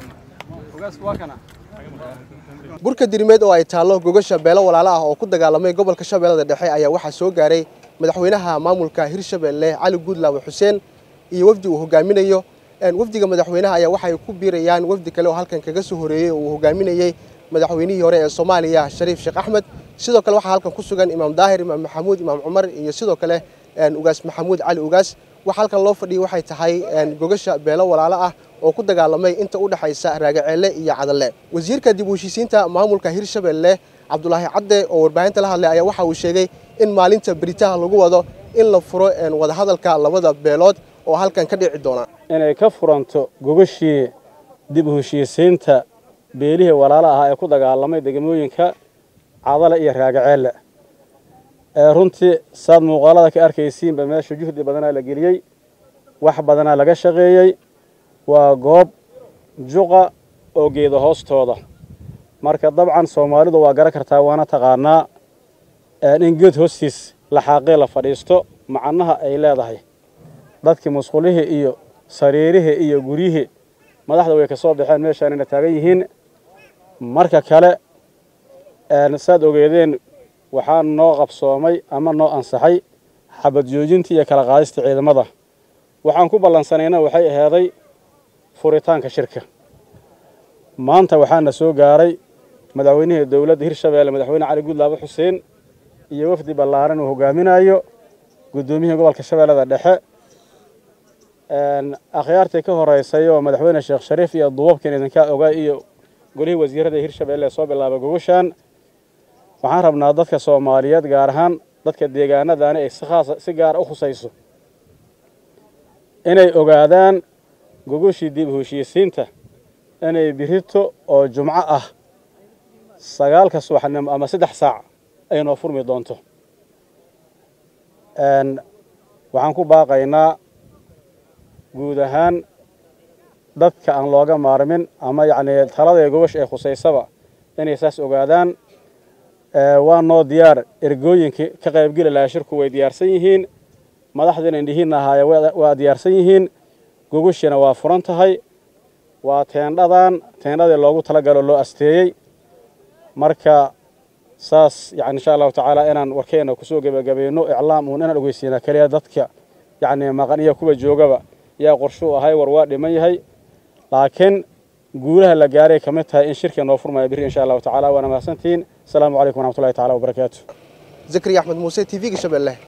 burka dirimeed oo ay taallo gogasha beelo walaalo ah oo ku dagaalamay gobolka shabeellada dhexe ayaa waxaa soo gaaray madaxweynaha maamulka hirshabeelle cali guudlaawe xuseen iyo wafdi uu hogaaminayo wafdiga madaxweynaha ayaa waxay ku biirayaan wafdi kale oo halkan kaga soo horeeyey oo uu hogaaminayey madaxweynihii hore ee soomaaliya shariif sheekh axmed sidoo kale waxaa halkan ku sugan imaam daahir imaam maxamuud imaam cumar iyo sidoo kale ugaas maxamuud cali ugaas waxa halkan loo fadhiyey waxay tahay gogasha beelo walaalo ah oo ku dagaalamay inta u dhexaysa raagaceelle iyo cadalle wasiirka dib u heshiisiinta maamulka hirshabeelle cabdulaahi cadde oo warbaahinta la hadlay ayaa waxa uu sheegay in maalinta beritaha lagu wado in la furo wadahadalka labada beelood oo halkan ka dhici doona inay ka furanto gogashii dib u heshiisiinta beelihii walaalo ahaa ee ku dagaalamay degmooyinka cadale iyo raagaceelle ee runtii saad muuqaalada ka arkaysiinba meesha juhdi badanaa la geliyey wax badanaa laga shaqeeyey waa goob juqa oo geeda hoostooda marka dabcan soomaalidu waa garan kartaa waana taqaanaa in geed hoostiis laxaaqee la fadhiisto macnaha ay leedahay dadkii musqulihii iyo sariirihii iyo guryihii madaxda way ka soo baxeen meeshaanayna taagan yihiin marka kale saad ogeedeen waxaa noo qabsoomay ama noo ansaxay xabad joojintii iyo kala qaadista ciidamada waxaan ku ballansanayna waxay aheeday furitaanka shirka maanta waxaana soo gaaray madaxweynihii dowladda hirshabeelle madaxweyne cali guudlaabe xuseen iyo wafdi ballaaran uu hogaaminayo guddoomiyihii gobolka shabeellada dhexe akhyaartii ka horeysay oo madaxweyne sheekh shariif iyo duubabkan idinkaa ogaa iyo golihii wasiirada hirshabeelle ee soo bilaabay gogoshaan waxaan rabnaa dadka soomaaliyeed gaar ahaan dadka deegaanadaani ay si khaasa si gaara u khusayso inay ogaadaan gogoshii dib u heshiisiinta inay birito oo jumco ah sagaalka subaxnimo ama saddex saac ay noo furmi doonto waxaan ku baaqaynaa guud ahaan dadka aan looga maarmin ama yacnii talada gogosh ee khusaysaba inay saas ogaadaan waa noo diyaar ergooyinkii ka qaybgeli lahaa shirku way diyaarsan yihiin madaxdiina indhihiinna ahaaya waa diyaarsan yihiin gogoshiina waa furan tahay waa teendhadan teendhadii loogu talagalo loo asteeyey marka saas yani insha allahu tacaala inaan warkeenna kusoo gebagabayno iclaam uun inaan ogeysiinaa keliya dadka yacnii maqan iyo kuwa joogaba yaa qorshuu ahay war waa dhiman yahay laakiin guulaha la gaaray ka mid tahay in shirka noo furmaya biri insha allahu tacala waana mahadsantihiin asalaamu calaykum waraxmatullahi tacala wabarakaatu zakariya axmed muuse t v-ga shabeelle